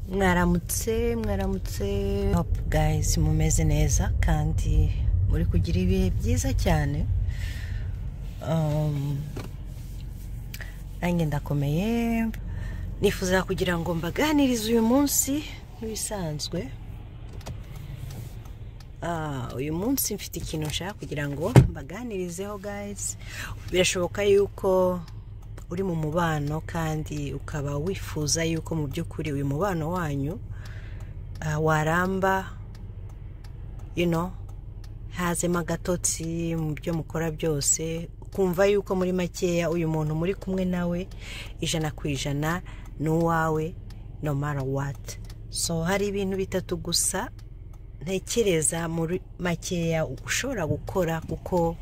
mwaramutse mwaramutse hopu gayisi mumeze neza kandi muri kugira ibihe byiza cyane nanjye ndakomeye nifuza kugira ngo mbaganirize uyu munsi nk'ibisanzwe uyu munsi mfite ikintu nshaka kugira ngo mbaganirizeho gayisi birashoboka yuko uri mu mubano kandi ukaba wifuza yuko mu by'ukuri uyu mubano wanyu waramba ino hazemo agatotsi mu byo mukora byose ukumva yuko muri makeya uyu muntu muri kumwe nawe ijana ku ijana ni uwawe no mara wati so hari ibintu bitatu gusa ntekereza muri makeya ushobora gukora kuko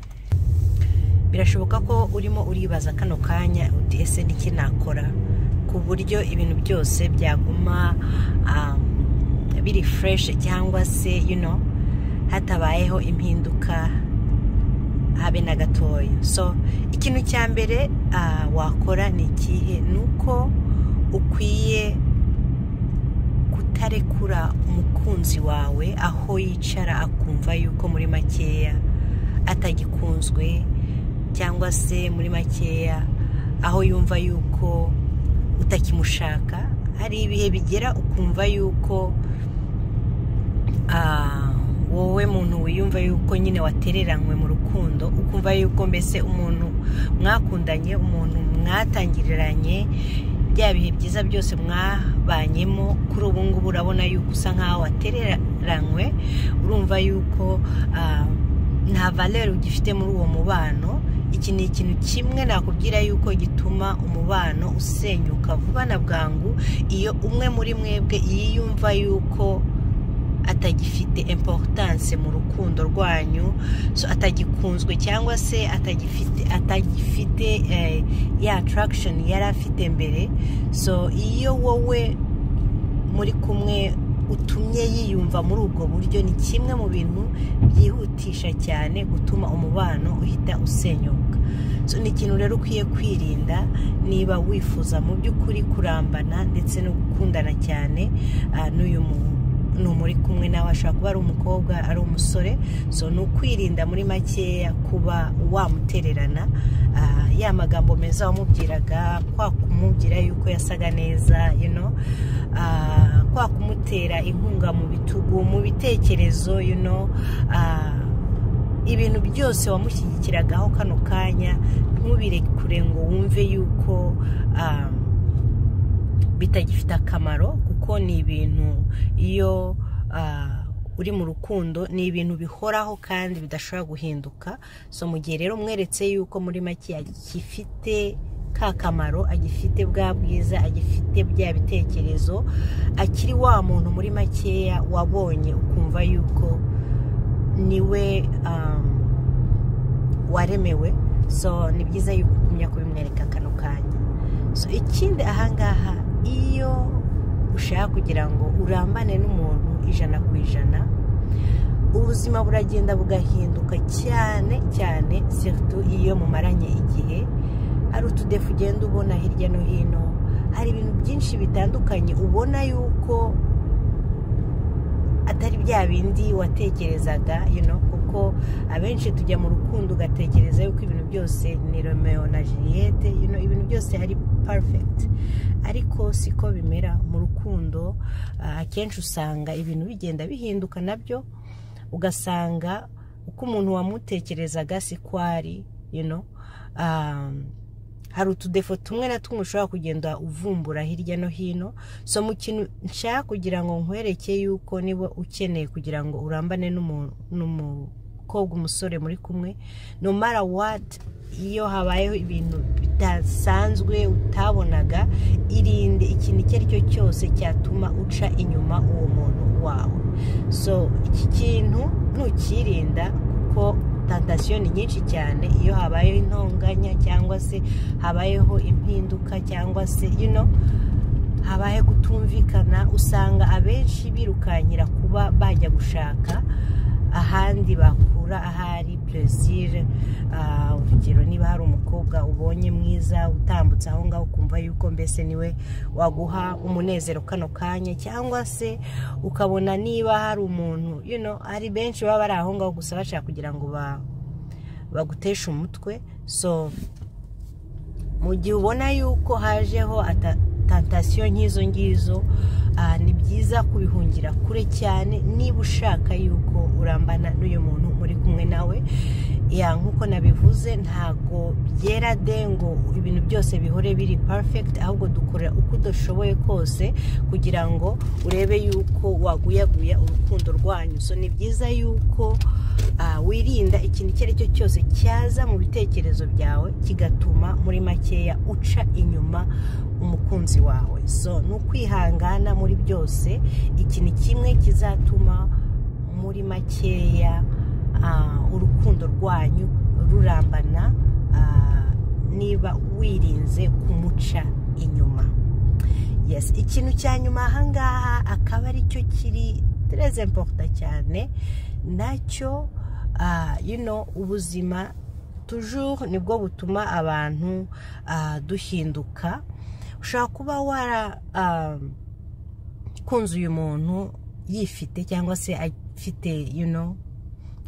birashoboka ko urimo uribaza kano kanya uti ese n'iki nakora ku buryo ibintu byose byaguma biri fureshi cyangwa se yuno hatabayeho impinduka habe na gatoya so ikintu cya mbere wakora ni ikihe ni uko ukwiye kutarekura umukunzi wawe aho yicara akumva yuko muri makeya atagikunzwe cyangwa se muri makeya aho yumva yuko utakimushaka hari ibihe bigera ukumva yuko wowe muntu wiyumva yuko nyine watereranywe mu rukundo ukumva yuko mbese umuntu mwakundanye umuntu mwatangiriranye bya bihe byiza byose mwabanyemo kuri ubu ngubu urabona yuko usa nkaho watereranywe urumva yuko nta valere ugifite muri uwo mubano iki ni ikintu kimwe nakubwira yuko gituma umubano usenyuka vuba na bwangu iyo umwe muri mwebwe yiyumva yuko atagifite importance mu rukundo rwanyu atagikunzwe cyangwa se atagifite atagifite ya attraction yari afite mbere so iyo wowe muri kumwe utumye yiyumva muri ubwo buryo ni kimwe mu bintu byihutisha cyane gutuma umubano uhita usenyuka ni ikintu rero ukwiye kwirinda niba wifuza mu by'ukuri kurambana ndetse no gukundana cyane n'uyu muntu ni umuri kumwe nawe ashobora kuba ari umukobwa ari umusore so ni ukwirinda muri makeya kuba wamutererana ya magambo meza wamubwiraga kwa kumubwira yuko yasaga neza kwa kumutera inkunga mu bitugu mu bitekerezo ibintu byose wamushyigikiragaho kano kanya ntubire ngo wumve yuko bitagifite akamaro kuko ni ibintu iyo uri mu rukundo ni ibintu bihoraho kandi bidashobora guhinduka so mu gihe rero umweretse yuko muri make agifite ka kamaro agifite bwa bwiza agifite bya bitekerezo akiri wa muntu muri makeya wabonye ukumva yuko niwe waremewe so ni byiza yuko ugumya kubimwereka kano kanya so ikindi ahangaha iyo ushaka kugira ngo urambane n'umuntu ijana ku ijana ubuzima buragenda bugahinduka cyane cyane siritu iyo mumaranye igihe hari utudefu ugenda ubona hirya no hino hari ibintu byinshi bitandukanye ubona yuko atari bya bindi watekerezaga kuko abenshi tujya mu rukundo ugatekereza yuko ibintu byose ni romeo na juliette ibintu byose ari parifegiti ariko siko bimera mu rukundo akenshi usanga ibintu bigenda bihinduka nabyo ugasanga uko umuntu wamutekerezaga siko ari hari utudefo tumwe na tumwe ushobora kugenda uvumbura hirya no hino so mu kintu nshaka kugira ngo nkwereke yuko niba ukeneye kugira ngo urambane n'umukobwa umusore muri kumwe no mara wadi iyo habayeho ibintu bidasanzwe utabonaga irinde ikintu icyo ari cyo cyose cyatuma uca inyuma uwo muntu wawe so iki kintu nukirinda kuko tantasiyo ni nyinshi cyane iyo habayeho intonganya cyangwa se habayeho impinduka cyangwa se ino habaye kutumvikana usanga abenshi birukankira kuba bajya gushaka ahandi bakura ukura ahari perezire urugero niba hari umukobwa ubonye mwiza utambutse aho ngaho ukumva yuko mbese niwe waguha umunezero kano kanya cyangwa se ukabona niba hari umuntu you know hari benshi baba bari aho ngaho gusa bashaka kugira ngo ba- baguteshe umutwe so mu gihe ubona yuko hajeho ata- tantasiyo nk'izo ngizo ah, ni byiza kubihungira kure cyane niba ushaka yuko urambana n'uyu muntu muri kumwe nawe ya nk'uko nabivuze ntago byera de ngo ibintu byose bihore biri perfect ahubwo dukorera uko udashoboye kose kugira ngo urebe yuko waguyaguya urukundo rwanyu so ni byiza yuko ah, wirinda ikintu icyo ari cyo cyose cyaza mu bitekerezo byawe kigatuma muri makeya uca inyuma umukunzi wawe so ni ukwihangana muri byose ikintu kimwe kizatuma muri makeya ah, urukundo rwanyu rurambana ah, niba wirinze kumuca inyuma yes ikintu cya nyuma ahangaha akaba aricyo kiri tereze emporota cyane nacyo ah, you know, ubuzima toujours nibwo butuma abantu ah, duhinduka ushobora kuba wara ah, kunze uyu muntu yifite cyangwa se afite you know,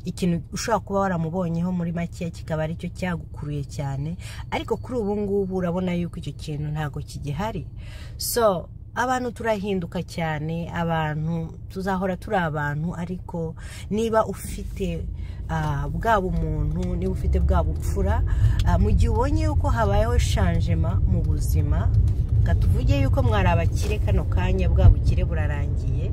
ikintu ushobora kuba waramubonyeho muri makeya kikaba aricyo cyagukuruye cyane ariko kuri ubu ngubu urabona yuko icyo kintu ntabwo kigihari so abantu turahinduka cyane abantu tuzahora turi abantu ariko niba ufite ah, bwa bumuntu niba ufite bwa bupfura ah, mu gihe ubonye yuko habayeho shanjema mu buzima reka tuvuge yuko mwari abakire kano kanya bwa bukire burarangiye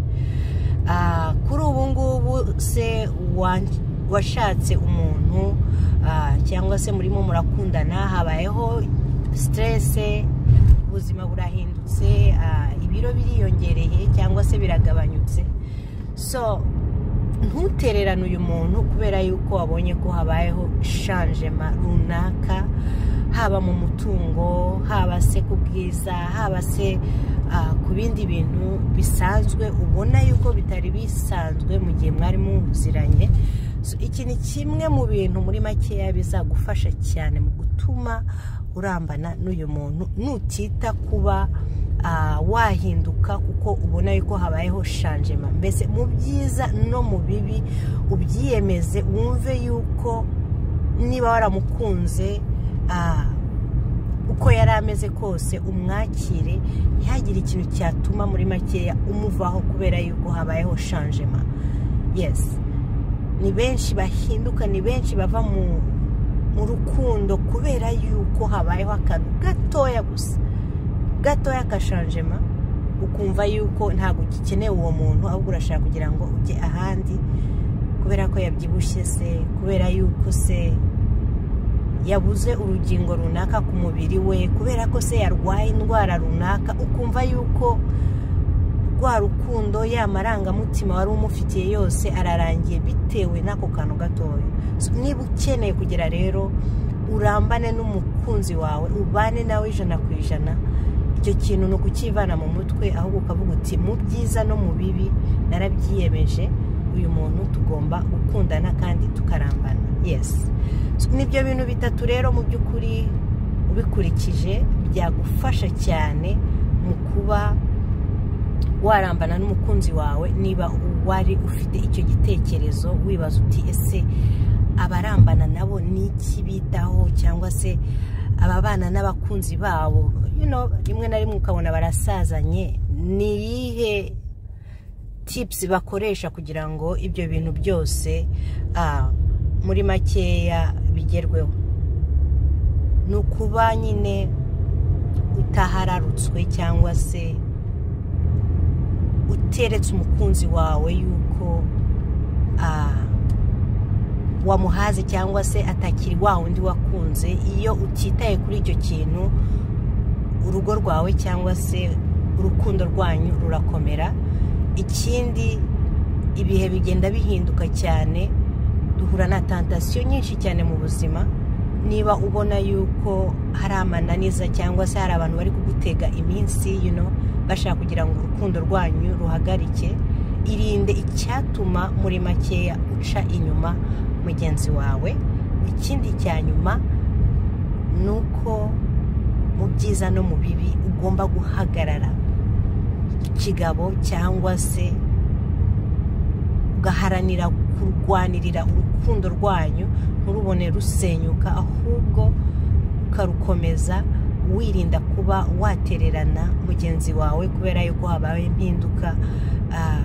Ah, kuri ubu ngubu se wa- washatse umuntu ah, cyangwa se murimo murakundana habayeho siterese ubuzima burahindutse ah, ibiro biriyongereye cyangwa se biragabanyutse so ntutererane uyu muntu kubera yuko wabonye ko habayeho shanjema runaka haba mu mutungo haba se ku bwiza haba se ah, ku bindi bintu bisanzwe ubona yuko bitari bisanzwe mu gihe mwari muziranye So, iki ni kimwe mu bintu muri makeya bizagufasha cyane mu gutuma urambana n'uyu muntu nutita kuba ah, wahinduka kuko ubona yuko habayeho shanjema mbese mu byiza no mu bibi ubyiyemeze wumve yuko niba waramukunze ah, uko yari ameze kose umwakire ntihagire ikintu cyatuma muri makeya umuvaho kubera yuko habayeho shanjema yesi ni benshi bahinduka ni benshi bava mu mu rukundo kubera yuko habayeho akantu gatoya gusa gatoya agashanjema ukumva yuko ntabwo ugikeneye uwo muntu ahubwo urashaka kugira ngo ujye ahandi kubera ko yabyibushye se kubera yuko se yabuze urugingo runaka ku mubiri we kubera ko se yarwaye indwara runaka ukumva yuko rwa rukundo ya marangamutima wari umufitiye yose ararangiye bitewe n'ako kantu gatoya So, niba ukeneye kugira rero urambane n'umukunzi wawe ubane nawe ijana ku ijana icyo kintu ni ukukivana mu mutwe ahubwo ukavuga uti mu byiza no mu bibi narabyiyemeje uyu muntu tugomba gukundana kandi tukarambana yesi So, nibyo bintu bitatu rero mu by'ukuri ubikurikije byagufasha cyane mu kuba warambana n'umukunzi wawe niba wari ufite icyo gitekerezo wibaza uti ese abarambana nabo ni iki bitaho cyangwa se ababana n'abakunzi babo You know, rimwe na rimwe ukabona barasazanye ni iyihe tipusi bakoresha kugira ngo ibyo bintu byose ah, muri makeya bigerweho ni ukuba nyine utahararutswe cyangwa se uteretse umukunzi wawe yuko ah, wamuhaze cyangwa se atakiri wa wundi wakunze iyo utitaye kuri icyo kintu urugo rwawe cyangwa se urukundo rwanyu rurakomera ikindi ibihe bigenda bihinduka cyane duhura na tantasiyo nyinshi cyane mu buzima niba ubona yuko hari amananiza cyangwa se hari abantu bari kugutega iminsi you know, bashaka kugira ngo urukundo rwanyu ruhagarike irinde icyatuma muri makeya uca inyuma mugenzi wawe ikindi cya nyuma ni uko mu byiza no mu bibi ugomba guhagarara kigabo cyangwa se ugaharanira kurwanirira urukundo rwanyu nturubone rusenyuka ahubwo ukarukomeza wirinda kuba watererana mugenzi wawe kubera yuko habaye impinduka ah,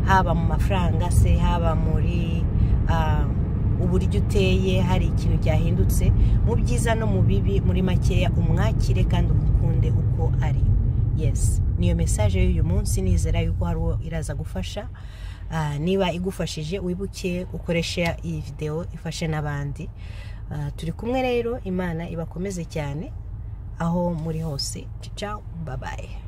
haba mu mafaranga se haba muri ah, uburyo uteye hari ikintu cyahindutse mu byiza no mu bibi muri makeya umwakire kandi umukunde uko ari yesi niyo mesaje y'uyu munsi nizera yuko hari uwo iraza gufasha Ah, niba igufashije wibuke ukoreshe iyi videwo ifashe n'abandi Ah, turi kumwe rero imana ibakomeze cyane aho muri hose cicawo babaye